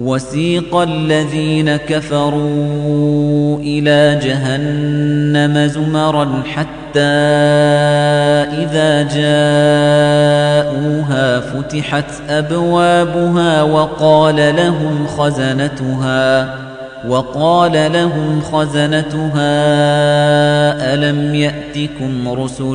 وسيق الذين كفروا إلى جهنم زمرا حتى إذا جاءوها فتحت أبوابها وقال لهم خزنتها وقال لهم خزنتها ألم يأتكم رسل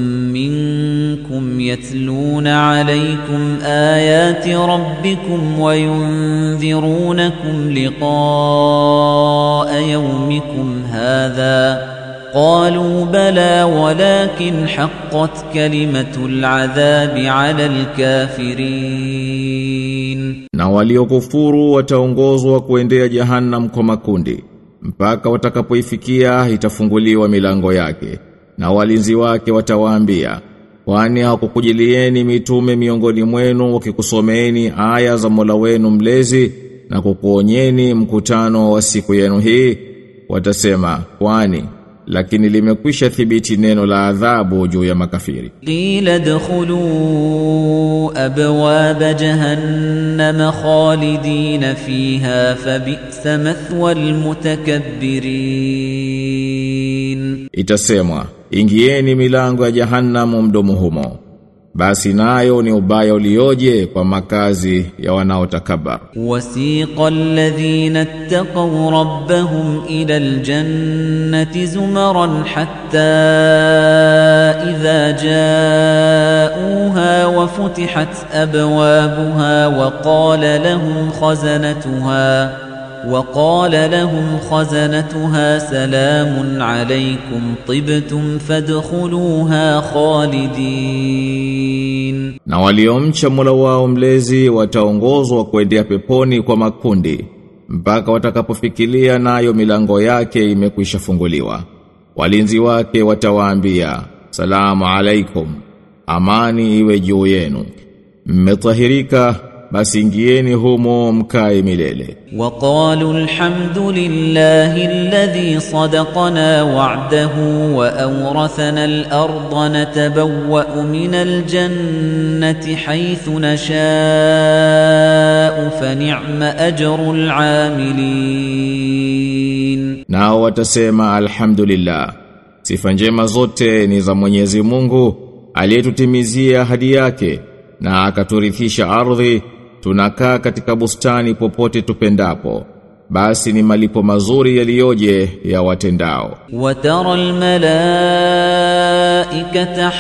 منكم يتلون عليكم آيات ربكم وينذرونكم لقاء يومكم هذا قالوا بلى ولكن حقت كلمة العذاب على الكافرين Na waliokufuru wataongozwa kuendea jahannam kwa makundi mpaka watakapoifikia itafunguliwa milango yake na walinzi wake watawaambia kwani hakukujilieni mitume miongoni mwenu wakikusomeeni aya za Mola wenu mlezi na kukuonyeni mkutano wa siku yenu hii watasema kwani lakini limekwisha thibiti neno la adhabu juu ya makafiri قيل ادخلوا أبواب جهنم خالدين فيها فبئس مثوى المتكبرين itasemwa ingieni milango ya jahannamu mdomo humo basi nayo ni ubaya ulioje kwa makazi ya wanaotakabar وسيق الذين اتقوا ربهم إلى الجنة زمرا حتى إذا جاءوها وفتحت أبوابها وقال لهم خزنتها وقال لهم خزنتها سلام عليكم طبتم فادخلوها خالدين na waliomcha Mola wao mlezi wataongozwa kuendea peponi kwa makundi mpaka watakapofikilia nayo milango yake imekwisha funguliwa walinzi wake watawaambia salamu alaikum amani iwe juu yenu mmetahirika basi ingieni humo mkae milele وقالوا الحمد لله الذي صدقنا وعده وأورثنا الأرض نتبوأ من الجنة حيث نشاء فنعم أجر العاملين nao watasema alhamdulillah sifa njema zote ni za Mwenyezi Mungu aliyetutimizia ahadi yake na akaturithisha ardhi tunakaa katika bustani popote tupendapo basi ni malipo mazuri yaliyoje ya watendao وترى الملائكة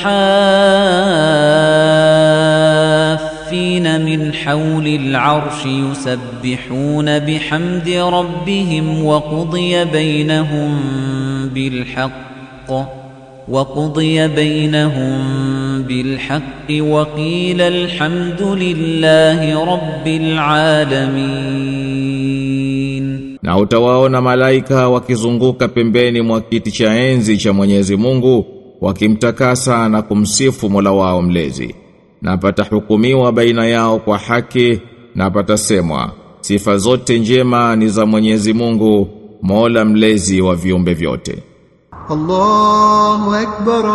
حافين من حول العرش يسبحون بحمد ربهم وقضي بينهم بالحق وقضي بينهم بالحق وقيل الحمد لله رب العالمين na utawaona malaika wakizunguka pembeni mwa kiti cha enzi cha Mwenyezi Mungu wakimtakasa na kumsifu Mola wao mlezi na patahukumiwa baina yao kwa haki na patasemwa sifa zote njema ni za Mwenyezi Mungu Mola mlezi wa viumbe vyote الله أكبر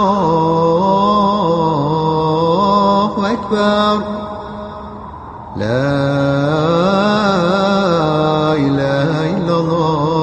الله أكبر لا إله إلا الله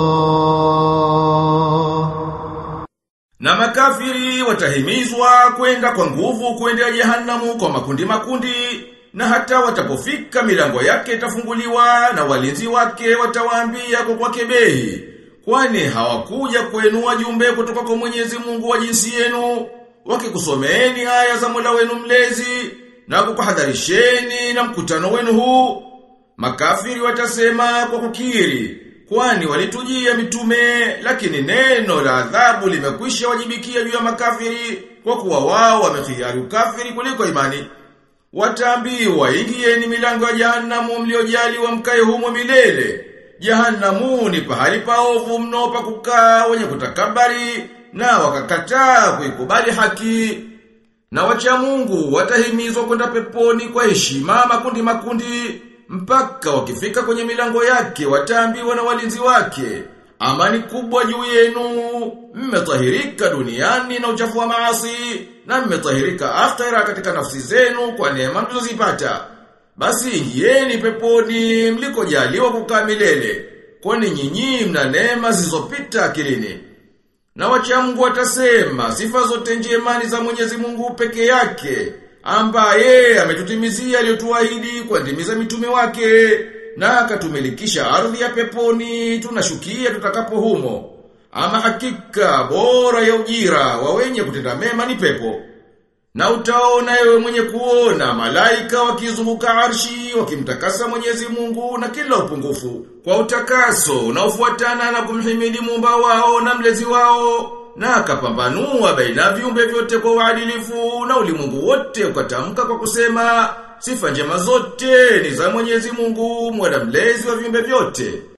Na makafiri watahimizwa kwenda kwa nguvu kuendea jehanamu kwa makundi makundi na hata watapofika milango yake itafunguliwa na walinzi wake watawaambia kwa kwa kebehi kwani hawakuja kuenua jumbe kutoka kwa Mwenyezi Mungu wa jinsi yenu wakikusomeeni aya za Mola wenu mlezi na kukuhadharisheni na mkutano wenu huu makafiri watasema kwa kukiri kwani walitujia mitume lakini neno la adhabu limekwisha wajibikia juu ya makafiri kwa kuwa wao wamekhiari ukafiri kuliko imani wataambiwa ingieni milango ya jahanamu mliojaliwa mkae humo milele Jahanamu ni pahali paovu mno pa kukaa wenye kutakabari na wakakataa kuikubali haki. Na wacha Mungu watahimizwa kwenda peponi kwa heshima makundi makundi mpaka wakifika kwenye milango yake wataambiwa na walinzi wake amani kubwa juu yenu mmetahirika duniani na uchafu wa maasi na mmetahirika akhera katika nafsi zenu kwa neema mlizozipata basi ingieni peponi mlikojaliwa kukaa milele, kwani nyinyi mna neema zilizopita akilini. Na wacha Mungu watasema sifa zote njema ni za Mwenyezi Mungu peke yake, ambaye ametutimizia aliyotuahidi kwa ndimi za mitume wake na akatumilikisha ardhi ya peponi tunashukia tutakapo humo. Ama hakika bora ya ujira wa wenye kutenda mema ni pepo. Na utaona ewe mwenye kuona malaika wakizunguka arshi wakimtakasa Mwenyezi Mungu na kila upungufu kwa utakaso unaofuatana na kumhimidi muumba wao na mlezi wao na akapambanua baina viumbe vyote kwa uadilifu na ulimwengu wote ukatamka kwa kusema sifa njema zote ni za Mwenyezi Mungu mwana mlezi wa viumbe vyote